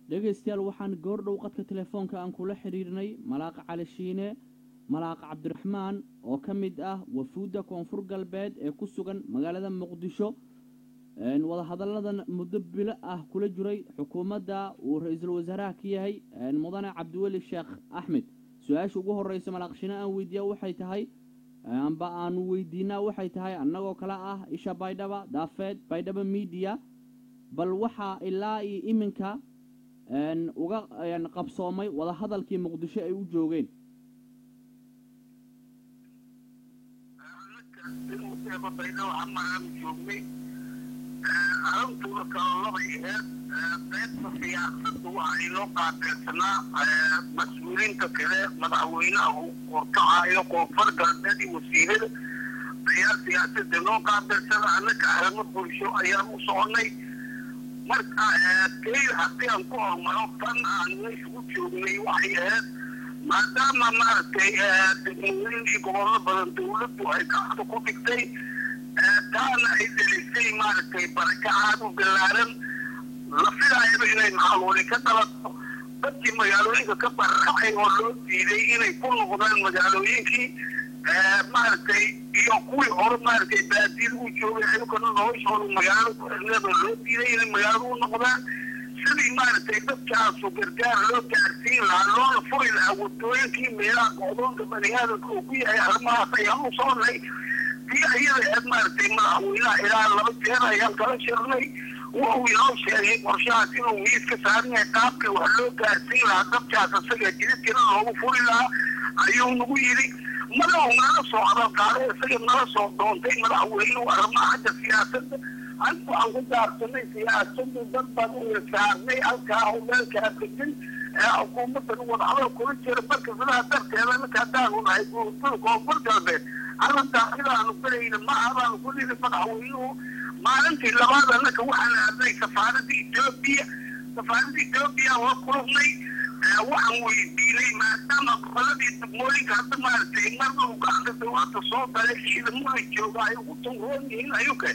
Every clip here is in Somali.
dhegaystayaal waxaan goordhow qadka telefoonka aan kula xidhiirnay malaaqa cali shiine malaaqa cabdiraxmaan oo ka mid ah wafuudda koonfur galbeed ee ku sugan magaalada muqdisho wadahadalladan muddo bilo ah kula jiray xukuumadda uu ra-iisul wasaaraha ka yahay mudane cabdiweli sheekh axmed su-aasha ugu horreysa malaaq shiine aan weydiiya waxay tahay amba aanu weydiinaa waxay tahay annagoo kale ah isha baydhaba daafeed baydhaba miidiya bal waxaa ilaa iyo iminka uga qabsoomay wadahadalkii muqdisho ay u joogeen joognay arintuna kala labay aheed qaybta siyaasada waxa inoo qaabeersanaa mas-uuliinta kale madaxweynaha uu horkacayo koonfur galbeed iyo wasiirada ayaa siyaasada inoo qaabeersana annaka arrimo bulsho ayaan u soconay marka keyl haddii aan ku hormaro tan aan meesha u joognay waxay ahayd maadaama maaragtay degmooyin iyo gobollo badan dawladdu ay gacanta ku dhigtay taana ay delisay maaragtay barakacaad u ballaaran la filaayaba inay maxaluuli ka dhalato dadkii magaalooyinka ka barraacay oo loo diiday inay ku noqdaan magaalooyinkii maaragtay iyo kuwii hore maaragtay baadiil u joogay ayagana noloshooda magaalada ku xirneedoo loo diiday inay magaalada u noqdaan sidii maaragtay dadkaasu gargaar loo gaarsiin lahaa loona furi lahaa wadooyinkii meelaha go'doonka bani aadamka uu ku yahay arrimahaas ayaan u soonnay tii ayada aheed maaragtay madaxweynaha ilaa laba jeer ayaan kala shirnay wuxuu inoo sheegay qorshahaas inuu miis ka saaran yahay qaabkii wax loo gaarsiin lahaa dadkaas isaga jidadkina loogu furi lahaa ayuu nagu yidhi madaxu nala soo hadalqaaday isaga nala soo doontay madaxweynuhu arrimaha xagga siyaasadda anigu waxaan ku gaarsanay siyaasadu dad baan u ilsaarnay halkaa howlaalkaa degan ee xukuumaddan wadahadal kula jira marka sidaa darteeda ninka haddaanu nahay guurtada koonfur galbeed arrintaa sidaanu gelayna ma abaanu ku niri madaxweynuhu maalintii labaad annaka waxaan aadnay safaaradda etoobiya safaaradda etoobiya waa kulubnay waxaan weydiinay maadaama goboladii degmooyinka hadda maaragtay marna uu gacanta dawladda soo galay ciidamada jooga ay ugu tunroon yihiin ayuka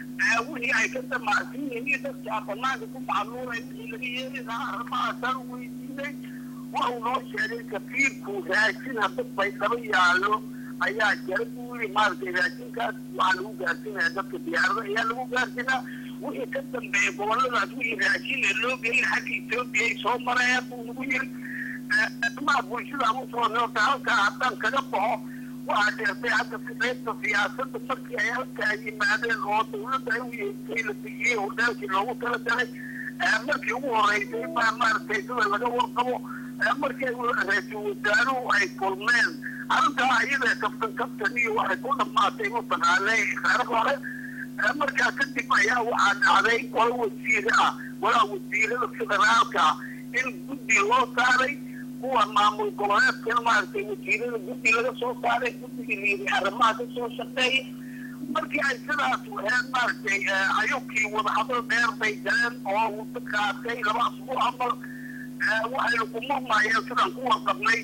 wixii ay ka damacsan yihiin dadkaa banaanka ku macluulay wixii laga yeeli lahaa arrimahaasaan weydiinay waxuu noo sheegay kafiirku raashin hadda baydhabo yaallo ayaa jara buu yidhi maaragtay raashinkaas waxaa lagu gaarsinaya dadka diyaarada ayaa lagu gaarsinaa wixii ka dambeeya goboladaas wixii raashin ee loo geeyay xagga etoobiya ay soo marayaan buu nagu yiri arrimaha bulshada ama soo noota halkaa haddaan kaga baxo waxaa sheegtay hadda qaybta siyaasadda markii ay halkaa yimaadeen oo dawladda ay u yeegtay la bixiyey hordaalkii loogu talagalay markii ugu horeysay baa maaragtay sida laga warqabo markii ra-iisul wasaaruhu ay kulmeen arrintaa iyada kabtan kabtan iyo waxay ku dhammaatay mataqaanay kheyr hore markaa kadib ayaa waxaa dhacday qola wasiire ah walaa wasiirada federaalka in guddi loo saaray kuwa maamul goboleedkana maaragtay wasiirada guddi laga soo saaray guddigii liiday arrimaha ka soo shaqeeya markii ay sidaas waheen maaragtay ayubkii wadahadal dheer bay galeen oo muddo qaatay laba asbuuc camal waxaynu ku murmaayeen sidaan ku warqabnay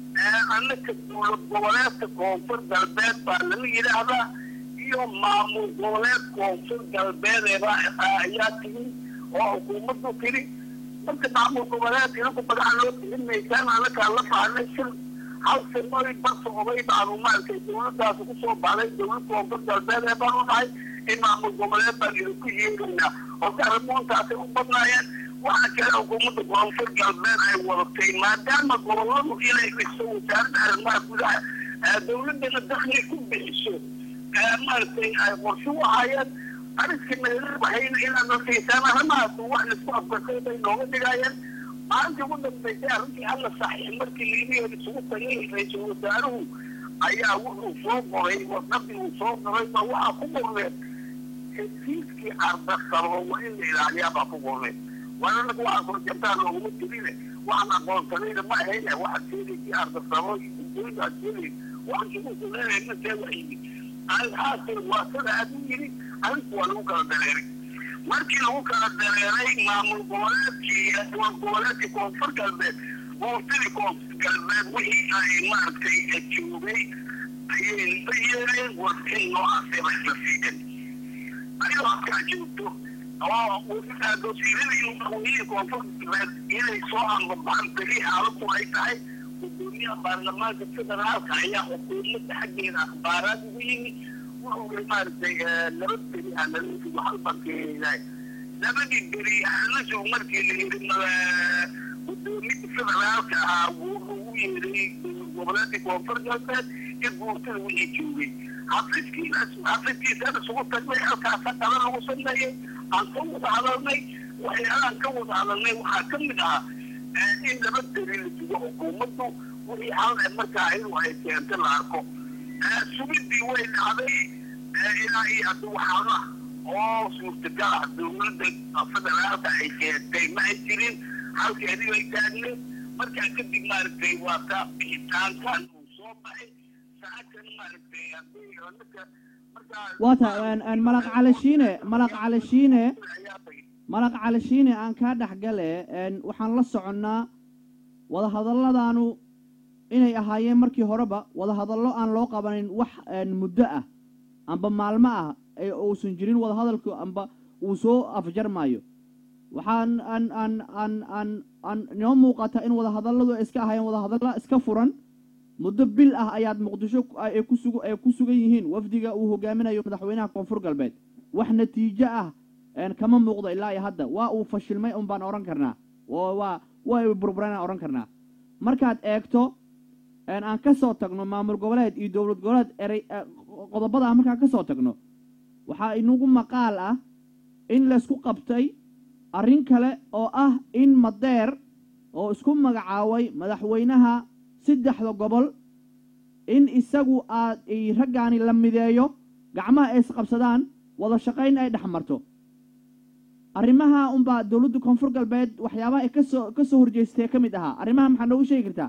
annaka dowlad goboleedka koonfur galbeed baa laga yidhaahdaa iyo maamul goboleed koonfur galbeedeeba ayaa tigi oo xukuumaddu tiri marka maamul goboleed inaku magaca loo tirin maysaan annakaa la fahnay shir hal simoy barsa oday baanu maaragtay dowladdaas kusoo baxday dowlad koonfur galbeed ee baanu nahay in maamul goboleed baan idinku yeeraynaa oo arrimoontaasay u badnaayeen waxaa kale xukuumadda koonfur galbeed ay wadatay maadaama goboladu inay dhiso wasaaradda arrimaha gudaha dowladdana dakli ku bixiso maaragtay ay qorsho u ahaayeen ariskii nagala baxayna inaad na siisaan arrimahaas wax laisku afgartay bay nooga dhigayeen maalintii ugu dambeysay arrintii alla saxiix markii liibiya isugu tagay ra-iisul wasaaruhu ayaa wuxuu soo qoray warqadii uu soo qoray ba waxaa ku qorneen hesiiskii ardasabo waa in la ilaaliyaa baa ku qorneen waana anaga waxaa soo jartaan looguma jirine waxaan aqoonsanayna ma ahayne waxaad sheegaysii ardasabo iyo gudooyinka aad sheegay waxaan kugu sugeynaya markee wax yimid alxaasil waa sida aad u yidhi arrinku waa lagu kala dareeray markii lagu kala dareeray maamul goboleedkii dowlad goboleedkii koonfur galbeed buurtadii koonfur galbeed wixii ay maaragtay joogay ayay la yeereen warsin noocaasay bay la siideen ayadoo halkaa joogto oo wasiirada iyo madaxweynihii koonfur galbeed inay soo anbabaxan beli xaaladdu ay tahay gudoomiyaha baarlamaanka federaalka ayaa xukuumadda xaggeeda akhbaaraad ugu yimid wuxuu maaragtay laba beri analisigu halbaan keenahay labadii beri analisigu markii la yidhi gudoomiyaha federaalka ahaa wuu lagu yeeray goboleedka koonfur galbeed iyo guurtada wixii joogay xafiiskiinas xafiiskiisana isugu tagnay halkaasa qala lagu sameeyey aan ka wada hadalnay waxyaalahan ka wada hadalnay waxaa ka mid ahaa in laba beri la sugo xukuumaddu wixii hal markaa iyadu ay keenta la arko sugidii way dhacday ilaa iyo hadda waxaana oo suurtagal ah dowladda federaalka ay keentay ma ay jirin halkeedii bay taagneed markaa kadib maaragtay waa ka bixitaankan uu soo baxay saacan maaragtay haddii ninka markaa waata malaq calashiine malaq calashiine malaq calashiine aan kaa dhexgale waxaan la soconnaa wadahadalladaanu inay ahaayeen markii horeba wadahadallo aan loo qabanin wax muddo ah amba maalmo ah ee uusan jirin wadahadalku amba uu soo afjarmaayo waxaan aan aan aan aan aan inoo muuqata in wadahadalladu ay iska ahaayeen wadahadalla iska furan muddo bil ah ayaad muqdisho ay ku sug ay ku sugan yihiin wafdiga uu hogaaminayo madaxweynaha koonfur galbeed wax natiijo ah kama muuqdo ilaa iyo hadda waa uu fashilmay un baan odhan karnaa waa waa burburana odhan karnaa markaad eegto aan ka soo tagno maamul goboleed iyo dowlad goboleed erey qodobada ah markaan ka soo tagno waxaa inagu maqaal ah in laysku qabtay arrin kale oo ah in madeer oo isku magacaabay madaxweynaha saddexda gobol in isagu aad raggaani la mideeyo gacmaha ay isqabsadaan wada shaqayn ay dhex marto arrimaha unbaa dowladda koonfur galbeed waxyaabaha ay kasoo ka soo horjeystee ka mid ahaa arrimaha maxaa noogu sheegi kartaa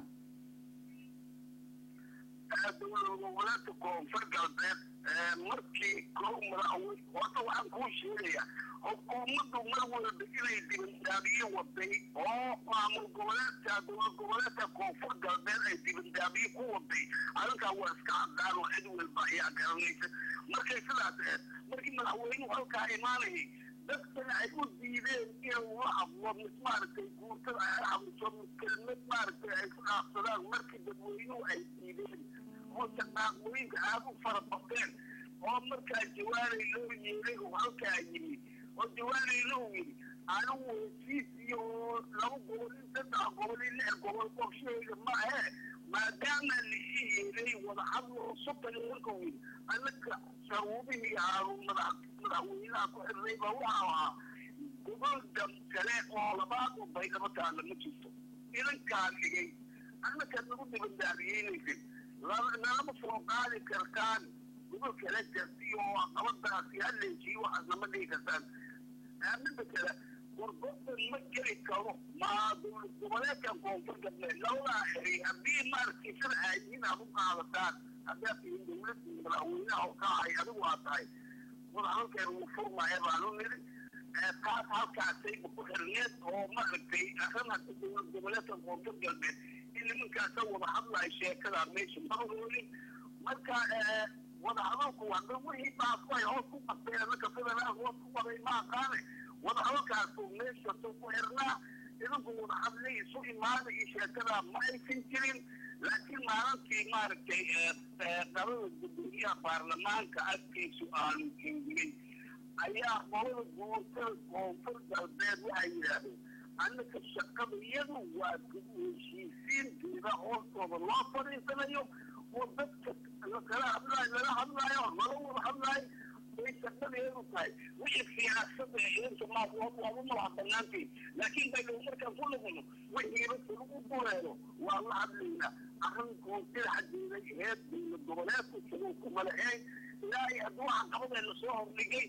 dowladgoboleedka koonfur galbeed markii kow madaxweyne horta waxaan kuu sheegaya xukuumaddu mar walba inay dibandaabiye waday oo maamul goboleedka dowlad goboleedka koonfur galbeed ay dibandaabiye ku waday arrinkaa waa iska cadaan oo cid walba ayaa garanaysa markay sidaas aheed markii madaxweynuhu halkaa imaanayay dadkana ay u diideen inuu la hadlo mid maaragtay guurtada ay hadliso mid kelmad maaragtay ay ku dhaafsadaan markii dadweynuhu ay diideen oo shaqaaqooyinka aad u fara bateen oo markaa jawaanay loo yeelay oo halkaa yimi oo jawaanay loo yidhi anigu hesiis iyo laba gobol in saddex gobol in lix gobol qorshahayga ma ahe maadaama lii yeelay wada hadlo soddon markuu yidhi annaka sharuubihii aanu madax madaxweynaha ku xirnay baa waxa ahaa gobol dam kale oo labaad u baydhabo taalla ma jirto idankaa dhigay annaka nagu dibandaabiyeynaysid nalama soo qaadi kartaan gobol kale jarti oo qabadaasi haleejiyo waxaas nama dhigi kartaan midda kale warbadan ma geli karo ma dowlad goboleedkan koonfur galbeed labadaa xeri haddii maaragtay sida aayihiin aad u qaadataan haddaad tihin dowladda madaxweynaha oo ka ahay adigu aad tahay wadahadalkeeda wuu furmaya baanu niri taas halkaasayba ku xirneed oo maaragtay arrin hadda dowlad goboleedka koonfur galbeed in nimankaasa wada hadlayo sheekadaa meesha madahoolin marka wadahadalku hadda wixii baasku ay hoos ku qabteen annaka federaalka hoos ku qabay ma aqaane wadahadalkaasu meeshasuu ku xirnaa idinku wadahadlay isu imaada iyo sheekadaa ma aysan jirin laakiin maalintii maaragtay qabada gudoomiyaha baarlamaanka agtiisu aanu joogin ayaa qolada guurtada koonfur galbeed waxay yidhaahdeen annaka shaqada iyadu waa heshiisiinteeda hoostooda loo fadhiisanayo oo dadka kala hadlaayo lala hadlaayo lala wada hadlaayo way shaqadeedu tahay wixii siyaasada eenta maas waaba madaxa banaantii laakiin baynu markaan ku noqono wixiiba lagu duleelo waa la hadlaynaa arrin koonfida xaggeeda heed dowlad goboleedku siduu ku malaceyn ilaa iyo hadduu caqabadeena soo hordhigay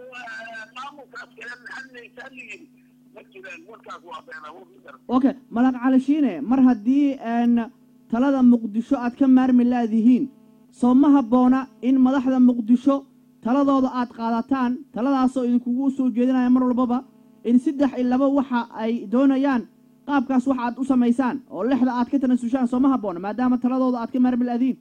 maamulkaas kale hadlaysa la yidhi ma jiraan warkaas waa beenawood ma garan okay malaq calashiine mar haddii talada muqdisho aad ka maarmi laadihiin soo ma habboona in madaxda muqdisho taladooda aad qaadataan taladaasoo idinkugu soo jeedinaya mar walbaba in saddex iyo laba waxa ay doonayaan qaabkaas waxa aad u samaysaan oo lexda aad ka tanasushaan soo ma habboona maadaama taladooda aad ka maarmi laadiin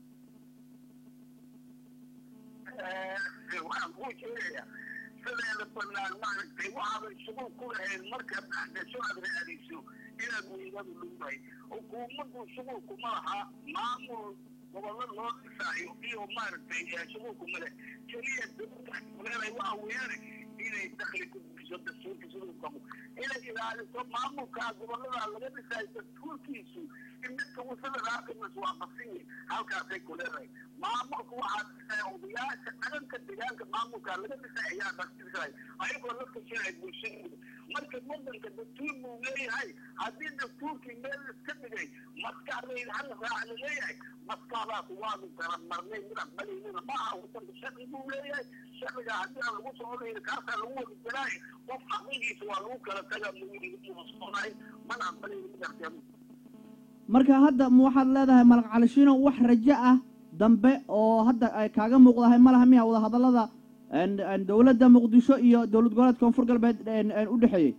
waxaan kuu sheegayaa sideedaba banaan maaragtay waxaadan shuguul ku lahayn markaad dhexgasho aad raadayso inaad weydadu dhowdahay xukuumaddu shuguulkuma laha maamul gobollo loo dhisaayo iyo maaragtay shuguulkuma leh keliya dowladda kuleedahay waxa weeyaan inay dakli ku bixiso dastuurka siduu qabo inay ilaaliso maamulkaa gobollada laga dhisaayo dastuurkiisu in midka wasada raaqimas waa basinyi halkaasay ku leedahay maamulka waxaa dhisaya odayaasha dhaganka deegaanka maamulkaa laga dhisay ayaa dasdhisay ayagoo la kashanay bulshadooda marka wadanka dastuur buu leeyahay haddii dastuurkii meel iska dhigay maskaxdayda hal raac la leeyahay maskaxdaas waanu kala marnay mid aqbalaynana ma aha wadanka sharci buu leeyahay sharciga haddii aan lagu soconayn kaasaa lagu wadi jaraay qof aqligiisa waa lagu kala taga musoonay mana aqbalayna mid aqyamo marka hadda ma waxaad leedahay malaq calishiino wax rajo ah dambe oo hadda ay kaaga muuqdahay ma laha miya wada hadallada dowladda muqdisho iyo dowlad goboleedka koonfur galbeed u dhexeeyey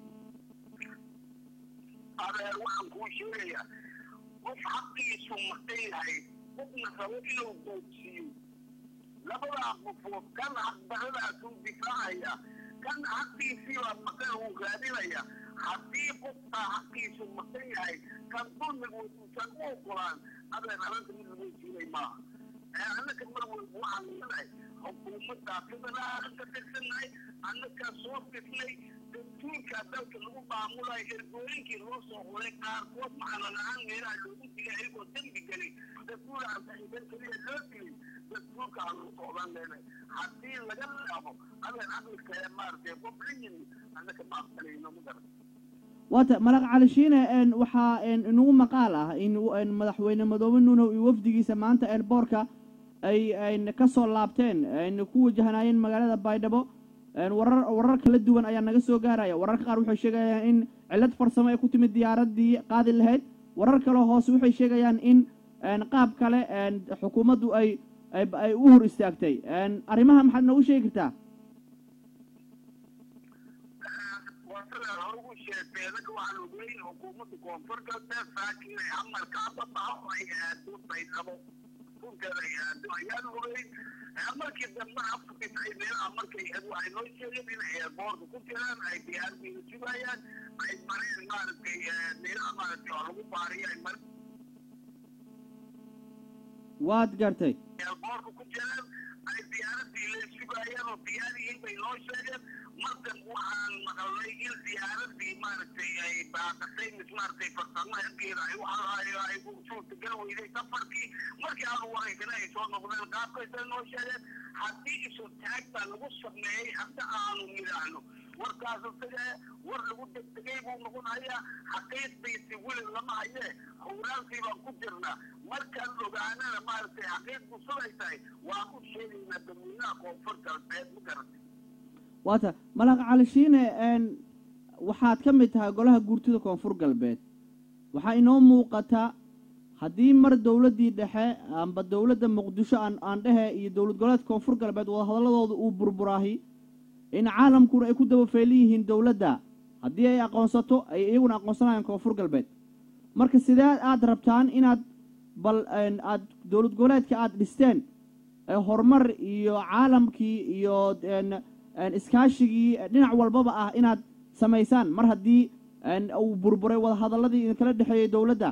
adeer waxaan kuu sheegayaa qof xaqiisu maqan yahay qofna rabo inuu doodsiiyo labadaa qofood kan xaqdaradaasuu difaacaya kan xaqiisii baa maqan uu raadinaya haddii qofkaa xaqiisu maqan yahay kan dulmigu uusan u ogolaan adeer arrinta mid lagu siinay maaha annaka mar walba waxaan leedahay xukuumaddaa federaalan ka tirsannahay annakaa soo dhisnay dastuurkaa dalka lagu maamulayo ergooyinkii loo soo xuray qaarkood macana la-aan meelaha loogu dilay ayagoo dembi gelay dastuuraan saxiiban keliya loo dilay dastuurka aan u socdan leenahay haddii laga laabo adeer caqlika ee maaragtay qof la yimi annaka ma aqbalayno ma garan waata malaq calishiine waxaa inagu maqaal ah in madaxweyne madoobe nuunow iyo wafdigiisa maanta eelboorka ay ka soo laabteen ayna ku wajahnaayeen magaalada baydhabo warar warar kala duwan ayaa naga soo gaaraya wararka qaar waxay sheegayaan in cillad farsamo ay ku timid diyaaraddii qaadi lahayd warar kale hoose waxay sheegayaan in qaab kale xukuumaddu ay ay u hor istaagtay arrimaha maxaad noogu sheegi kartaa ugu sheegtay anaga waxaan ogeyn xukuumadda koonfur galbeed saakin ay amarka ababaxo ay aado baydhabo dhulkeeda ay aado ayaan ogeyn markii dambe afkis ay meelaha markay waxay noo sheegeen in ay boorka ku jiraan ay diyaaradiina sugayaan ay mareen maaragtay meelaha maaragtay oo lagu baariyo ay mareen waad gartay boorka ku jiraan ay diyaaradii la sugayaan oo diyaariyiin bay noo sheegeen markan waxaan maqalnay in diyaaradii maaragtay ay baaqasay mis maaragtay farsamo halkeeda ay waxaayo ay suurtagal weyday safarkii markii aanu wareegana ay soo noqdeen qaabkaysay noo sheegeen haddii isu taag baa lagu sameeyey hadda aanu nidhaahno warkaas isaga war lagu degdegay buu noqonayaa xaqiiqdiisi weli lama hayee howlaalkii baan ku jirnaa markaan ogaanana maaragtay xaqiiqdu siday tahay waan u sheegaynaa dadweynaha koonfur galbeed ma garatay waata malaq calishiine waxaad ka mid tahay golaha guurtida koonfur galbeed waxaa inoo muuqata haddii mar dowladdii dhexe amba dowladda muqdisho aan aan dhehe iyo dowlad goboleedka koonfur galbeed wadahadalladooda uu burburaahi in caalamkuna ay ku dabafeelan yihiin dowladda haddii ay aqoonsato ay iyaguna aqoonsanayaan koonfur galbeed marka sidee aad rabtaan inaad bal aad dowlad goboleedka aad dhisteen horumar iyo caalamkii iyo iskaashigii dhinac walbaba ah inaad samaysaan mar haddii uu burburay wadahadalladii idinkala dhexeeyey dowladda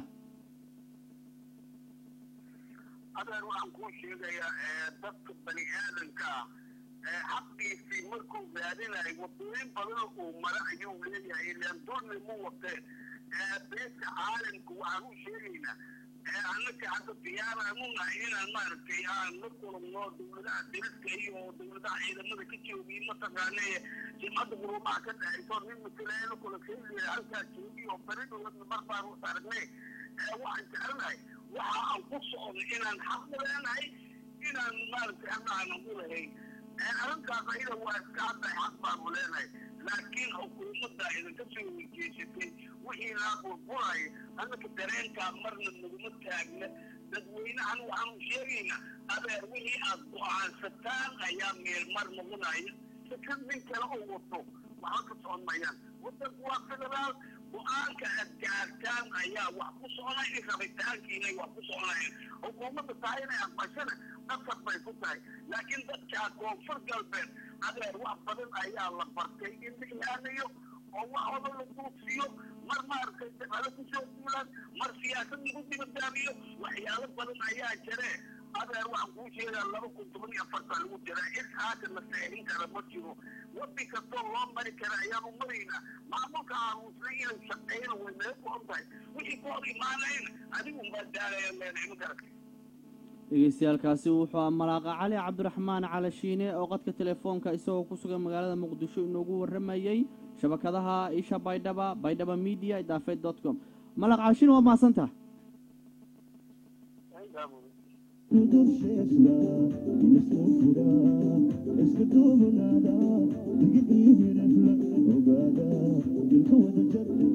adeer waxaan kuu sheegayaa dadka bani aadanka ah xaqiisii markuu raadinayo wadooyin badan uu mara ayuu leeyahay ilaan dulmi mu watee beesha caalamka waxaan u sheegaynaa annaka hadda diyaaraan u nahay inaan maaragtay aan la kulumno dowladaha diriska iyo dowladaha ciidamada ka joogiy mataqaane jimcadda guruumaha ka dhexayso nin matalaayana kula keeliya halkaa joogi oo bari dowladna mar baan u aragnay waxaan jecelnahay waxa aan ku socono inaan xaq u leenahay inaan maaragtay hadda aanan u lahayn arrintaas ayada waa iska hadday xaq baanu leenahay laakiin xukuumadda idinka soo weyjeesatay wixii laa burburaya annaka dareenkaa marna naguma taagna dadweynahan waxaanu sheegaynaa adeer wixii aad go-aansataan ayaa meelmar noqonaya sikad nin kale oo wato waxba ka socon mayaan wadanku waa federaal go-aanka aad gaarta rabitaan ayaa wax ku soconay rabitaankiinay wax ku soconayen xukuumadda tahay inay aqbashana qasab bay ku tahay laakiin dadkaa koonfur galbeed adeer wax badan ayaa la bartay in la ilaaliyo oo waxooda la duugsiyo mar maaragtay daqalo kusoo duulaan mar siyaasad lagu dibadaabiyo waxyaalo badan ayaa jire adeer waxaan kuu sheegaa laba kun toban iyo afartaa lagu jiraa is haatan la seexin kara ma jiro wadi kastoo loo mari kara ayaanu maraynaa maamulka aamusnay inay shaqeeyana way naga go-on tahay wixii ku hor imaanayna adigun baa daalaya leenahay ma garatay dhegeystayaalkaasi wuxuu ah malaaqa cali cabdiraxmaan calashiine oo qadka telefoonka isagoo ku sugan magaalada muqdisho inoogu warramayey shabakadaha isha baydhaba baydhaba media daafed dot com malaaq calashiine waa mahadsantaha iska duubanaada digid iyo hirafla ogaada dilka wada jar